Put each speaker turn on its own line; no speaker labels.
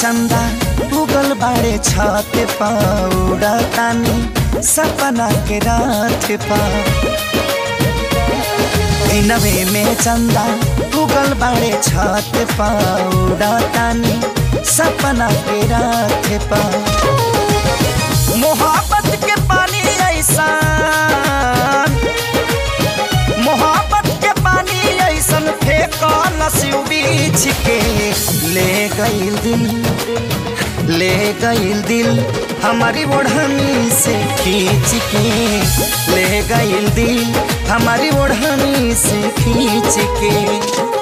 चंदा उगल बाड़े छत पौड़ा तानी सपना के रात पा दिनवे में चंदा उगल बाड़े छत पौड़ा तानी सपना के रात पा मोहब्बत के पानी ऐसा मोहब्बत के पानी ऐसन फेंकल शिव बीछ के ले गईल दिल ले गईल दिल हमारी ओढ़नी से खींच के ले गईल दिल हमारी ओढ़नी से खींच के